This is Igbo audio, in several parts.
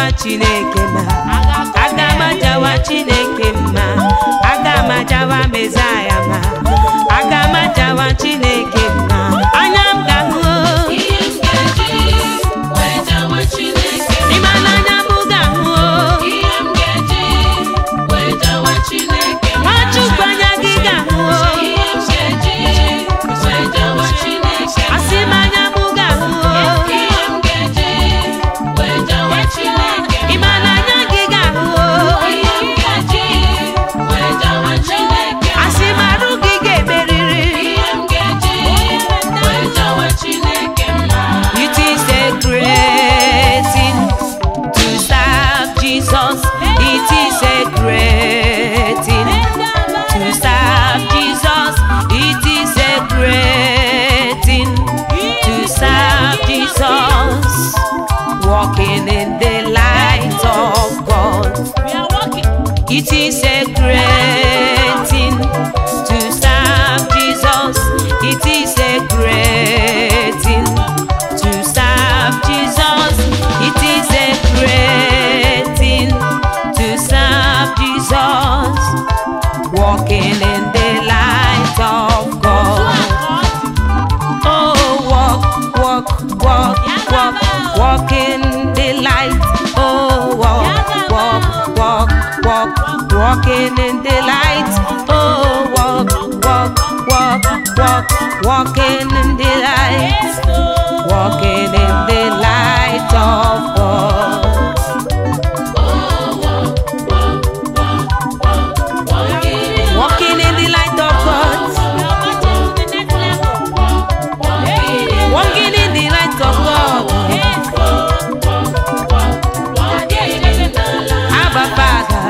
ajawa chineke mma aga m ajawa chineke mma aga m ajawa mezaya mma aga m ajawa chineke mma anya m ga-ahụ ihe m ga-eji wee jawa Chineke ịma na anya m ga-ahụ ihe m ga-eji wee jawa Chineke nwachukwu anya gị ga-ahụ ihe m ga-eji wee jawa Chineke asị m anya m ga-ahụ ihe m ga-eji wee jawa Chineke ịma na anya gị ga-ahụ ihe m ga-eji wee jawa Chineke asị m arụ gị ga-emeriri ihe m ga-eji wee jawa Chineke mma It is a great thing to serve Jesus. It is a great thing to serve Jesus. It is a great thing to serve Jesus. Walking in the light of God. It is a great thing to serve Jesus. It is a great thing to serve Jesus. It is a great thing to serve Jesus. Walking in the light of God. Oh, walk, walk, walk, walk, walk in the light. Oh, walk, walk, walk, walk, walking in the light. Oh, walk, walk, walk, walk, walking in the light. Walking in the light of God. Walking in the light of God. Walking in the light of God. Abba Father.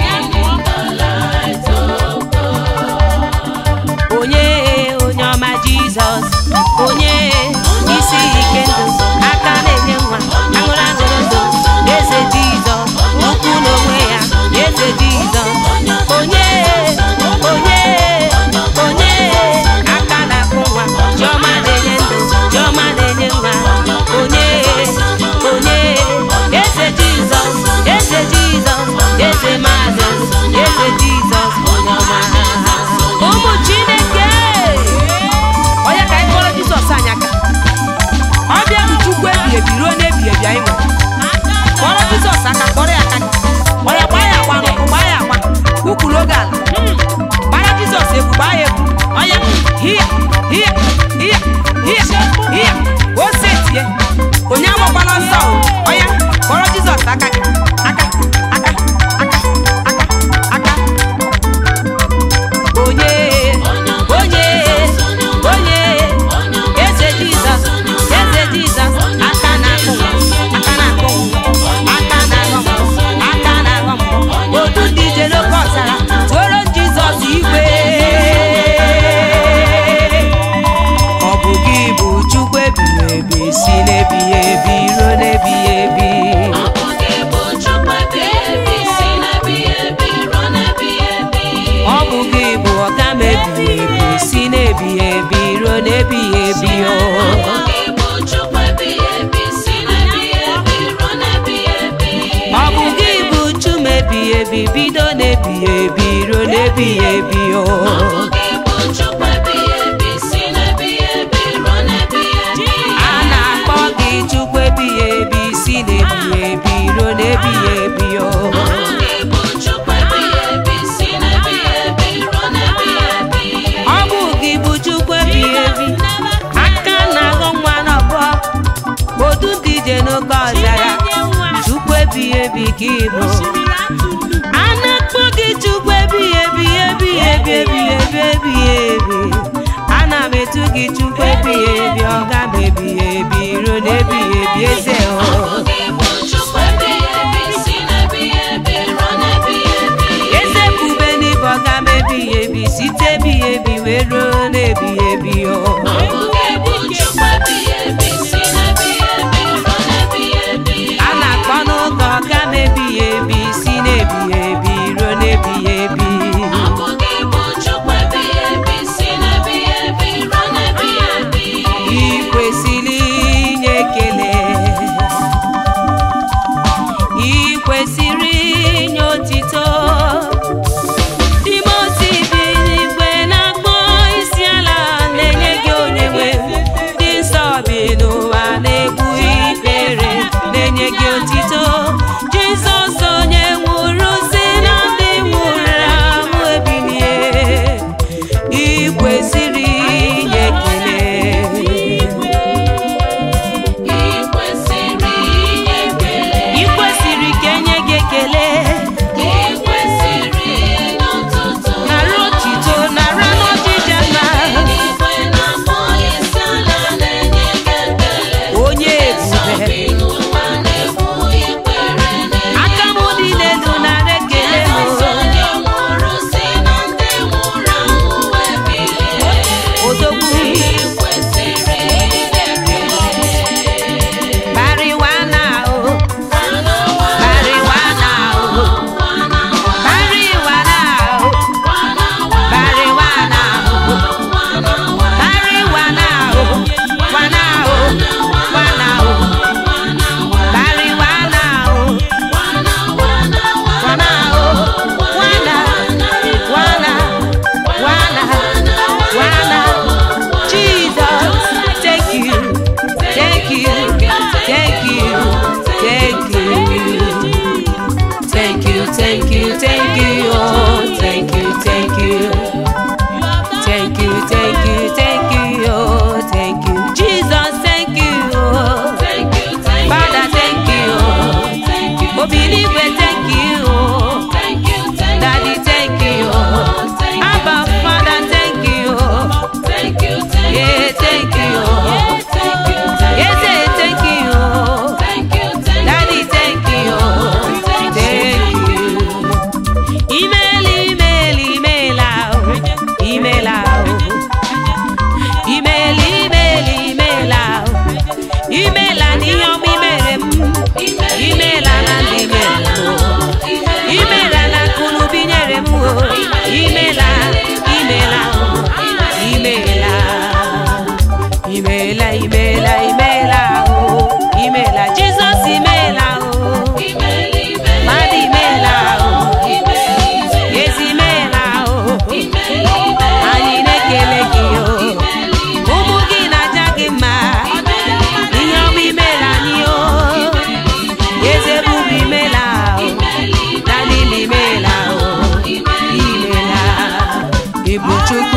onye onye ọma jizọs onye isi ike ndụ aka na-enye nwa aṅụrụ aṅụrụ ndụ eze jizọs ukwu n'onwe ya eze jizọs onye onye onye aka na-akụ nwa chiọma na-enye ndụ chiọma na-enye nwa onye onye eze jizọs eze jizọs eze mazọs eze jizọs onye ọma ụmụ chineke onye ka anyị kpọrọ jizọs anyị aka ọ bịa bụ chukwu ebi ebi ruo n'ebi ebi anyị nwere kpọrọ jizọs aka kpọrọ ya aka onye gbaa ya agba n'ụkwụ gbaa ya agba ukwuru oge ala gbara jizọs egwu gbaa ya egwu onye hia hia hia hia hia ose tie onye agbakwala ọsọ o onye kpọrọ jizọs aka gị aka aka aka aka aka onye onye onye eze jizọs eze jizọs aka na-akụ m, aka na-akụ m, aka na-aghọ m, aka na-aghọ m. otu ndị ije n'oke ọzara tụoro jizọs igwe ọ bụ gị bụ chukwu ebighị ebi si n'ebighị ebi ruo n'ebighị ebi ọ bụ gị bụ ọga m ebighị ebi si n'ebighị ebi ruo n'ebighị ebi o ọ bụ gị bụ chum ebighị ebi bido n'ebighị ebi ruo n'ebighị ebi o a na-akpọ gị chukwu ebighị ebi si n'ebighị ebi ruo n'ebighị ebi o ọ bụ gị bụ chukwu ebighị ebi aka na-aghọ nwa n'ọbọ otu ndị ije n'oke ọzara chukwu ebighị ebi ka ịbụ a na-akpọ gị chukwu ebighị ebi ebighị ebi ebighị ebi ebighị ebi ana m etu gị chukwu ebighị ebi ọga m ebighị ebi ruo n'ebighị ebi eze o eze bube n'ịbụ ọga m ebighị ebi site ebighị ebi wee ruo n'ebighị ebi o a na-akpọ n'ụka ọga m ebighị ebi si n'ebighị ebi ruo n'ebighị ebi ị kwesịrị inye ekele ị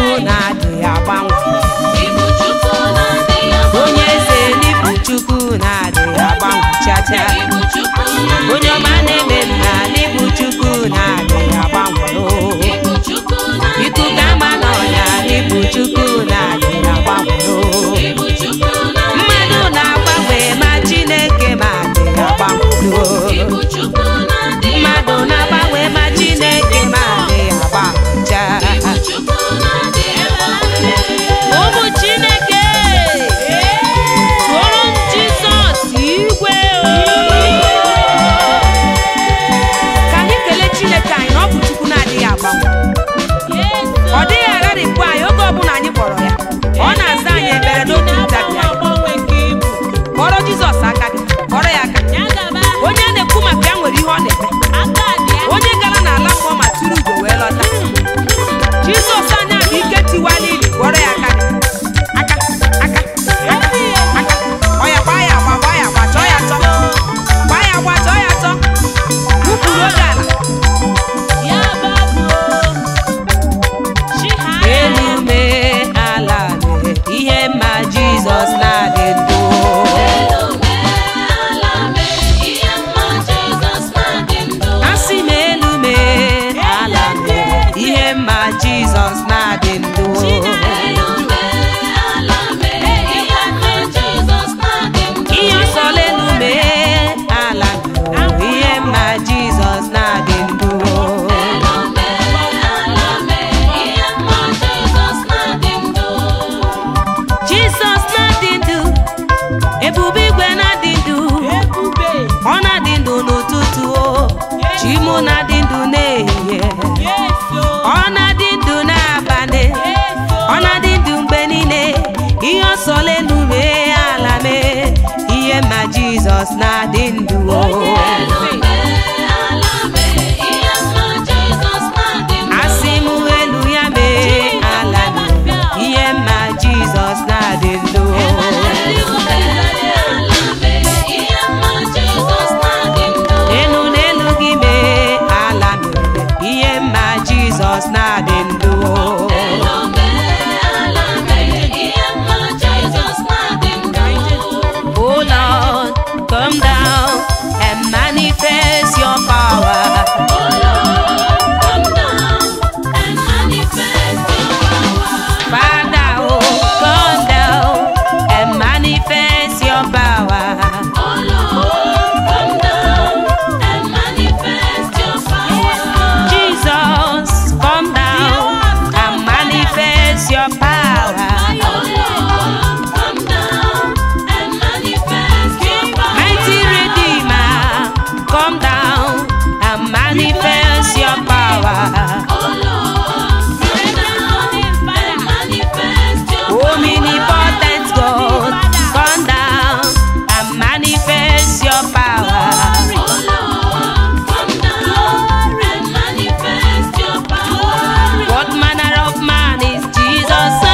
chukwu na-adịghị agbanwe Ibu Chukwu na-adịghị agbanwe. onye eze n'ịbụ chukwu na-adịghị agbanwe chacha Ibu Chukwu na-adịghị onye ọma na-eme mma n'ịbụ chukwu na-adịghị agbanwe oo. Ibu Chukwu na-adịghị ikuku ama n'ọnya n'ịbụ chukwu na-adịghị agbanwe oo. Ibu Chukwu na-adịghị mmadụ na-agbanwe ma chineke ma adịghị agbanwe oo. Ibu Chukwu na-adịghị mmadụ na-agbanwe ma chineke ma adịghị agbanwe chaa Ibu Chukwu na-adịghị agbanwe. ụmụ chineke tụọrọ m jizọs igwe ka anyị kelee chineke anyị na ọ bụ chukwu na-adịghị agbanwe ọ dịghị agharịpụ anyị oge ọbụla anyị kpọrọ ya ọ na-aza anyị ebere n'otu ntabi anya. kpọrọ jizọs aka gị kpọrọ ya aka onye a na-ekwu maka ya nwere ihe ọ na-eme onye gara n'ala mmụọ ma tụrụ ugo wee lọta jizọs anya bụ ike tiwala ili gwọrọ ya aka gị. aka aka aka aka ọ ya gbaa ya agba gbaa ya agba chọọ ya chọ gbaa ya agba chọọ ya chọ wụpụrụ oge ala elu mee ala mee ihe mma jizọs na-adị ndụ asị m elu mee ala mee ihe mma jizọs na-adị ndụ ihe ọsọla elu mee ala mee ihe mma jizọs na-adị ndụ jizọs na-adị ndụ ebube igwe na-adị ndụ ọ na-adị ndụ n'ụtụtụ o chimụ na-adị ndụ n'ehihie ọ na-adị ndụ n'abalị ọ na-adị ndụ mgbe niile ihe ọsọla elu mee ala mee ihe ma jizọs na-adị ndụ o asị m elu ya mee ala mee ihe ma jizọs na-adị ndụ o elu n'elu gị mee ala mere ihe mma jizọs na-adị ndụ Oh Lord, come down and manifest your power. Father, oh, come down and manifest your power. Jesus, come down and manifest your power. Mighty Redeemer, come down and manifest your power. Omnipotent God, come down and manifest your power. What manner of man is Jesus?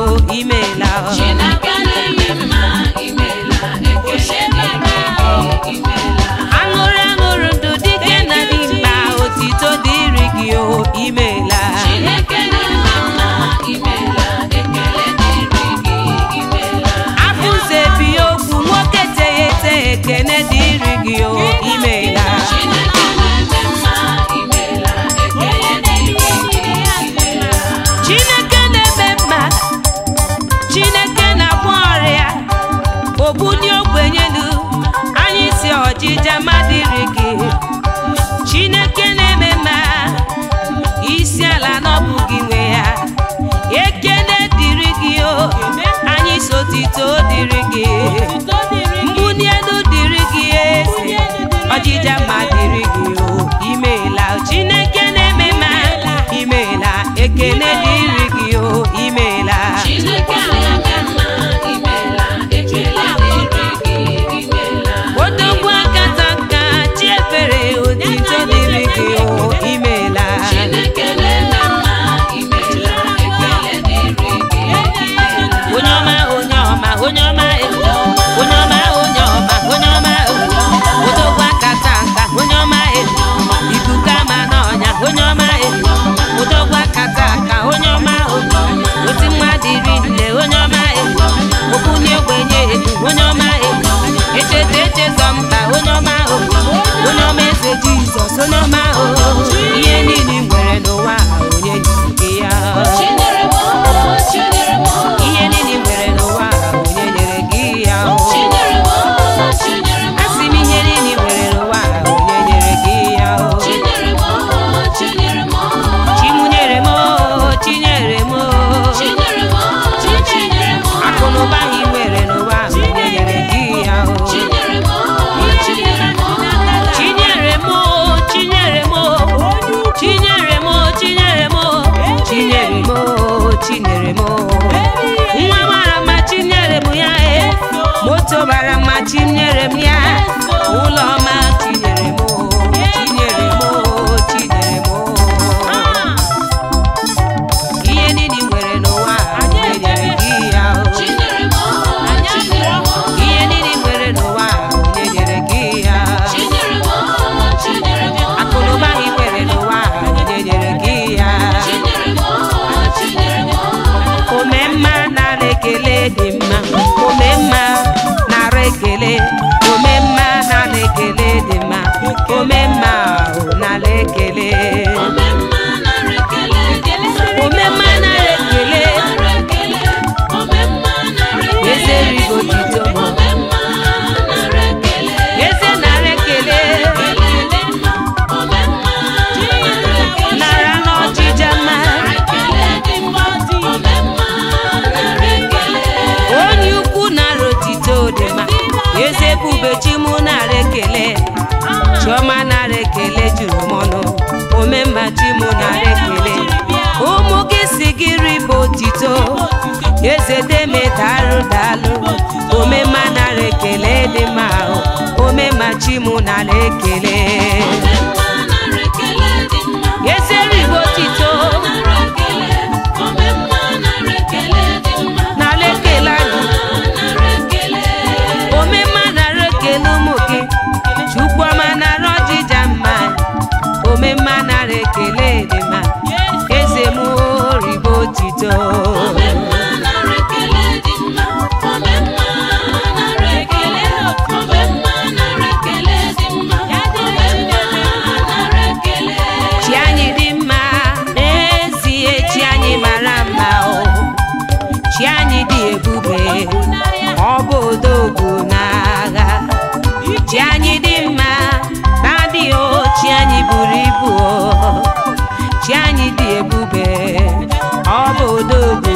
imeela Chineke na-eme mma imeela ekele dịrị gị imeela aṅụrụ aṅụrụ ndụ dike na dimkpa otito dịrị gị o imeela Chineke na-eme mma imeela ekele dịrị gị imeela afụze bi okwu nwoke teghete ekene dịrị gị o imeela Chineke na-eme mma imeela ekele dịrị gị imeela chineke na-eme mma chineke na-agwọ ọrịa ogbunye ogbenyelu anyị si ọjịja madịrị gị chineke na-eme mma isi ala n'ọbụ gị nwe ya ekene dịrị gị o anyị si otito dịrị gị mbuni elu dịrị gị eze ọjịja mma dịrị gị o imeela chineke na-eme mma imeela ekene dịrị gị o imeela Chineke na-eme mma imeela ekele dịrị gị imeela odogwu akata nka chi efere otito dịrị gị o imeela Chineke na-eme mma imeela ekele dịrị gị imeela onye ọma onye ọma onye ọma e, onye ọma onye ọma onye ọma e, odogwu akata nka onye ọma e, ikuku ama n'ọnya onye ọma e, odogwu akata nka onye ọma o, oti mmadụ iri nne onye ọma e, okwunye ogbenye edu onye ọma e, echeta echezọ mkpa onye ọma o, onye ọma eze jizọs onye ọma o, ihe niile i nwere n'ụwa a, onye nyere gị ya Chinyere m chinyere m ihe niile i nwere n'ụwa a, onye nyere gị ya o. chinyere m chinyere m asị m ihe niile i nwere n'ụwa a, onye nyere gị ya o. chinyere m chinyere m chimunyere m o, chinyere m o. chinyere m chinyere m akụ na ụba i nwere n'ụwa a, onye nyere gị ya o. chinyere m chinyere m chinyere m o, chinyere m o. chinyere m o, chinyere m o. chinyere m o, chinyere m o. nwa mara mma chinyere m ya e moto mara mma chinyere m ya ụlọ ọma chinyere m o, chinyere m o, chinyere m o. ihe niile i nwere n'ụwa a, onye nyere gị ya o. chinyere m chinyere m ihe niile i nwere n'ụwa a, onye nyere gị ya chinyere m chinyere m akụnụba i nwere n'ụwa a, onye nyere gị ya chinyere m chinyere m ome mma nara ekele dị mma ome mma nara ekele ome mma nara ekele dị mma ome mma o, nara ekele omemma nara ekele dị mma ome mma nara ekele nara ekele omemma nara ekele eze rigo tito m omemma nara ekele eze nara ekele ekele dị mma omemma nara ekele nara n'ọchịcha mma ekele dị mma omemma nara ekele onye ukwu nara otito dị mma eze ebubechi mụ nara ekele chiọma nara ekele juru m ọnụ omemma chi mụ nara ekele ụmụ gị si gị ribe otito eze deme darụ dalụ omemma nara ekele dị mma o. omemma chi mụ nara ekele omemma nara ekele dị mma eze ribe otito nara ekele omemma nara ekele dị mma nara ekele anyị nara ekele omemma nara ekele ụmụ gị chukwuọma nara ọjịja mma omemma nara ekele dị mma eze m oribo otito omemma nara ekele dị mma omemma nara ekele omemma nara ekele dị mma omemma nara ekele chi anyị dị mma n'ezie chi anyị mara mma o chi anyị dị ebube ọ bụ odogwu n'agha chi anyị dị mma na-adị o chi anyị buru ibu o chi anyị dị ebube ọ bụ odogwu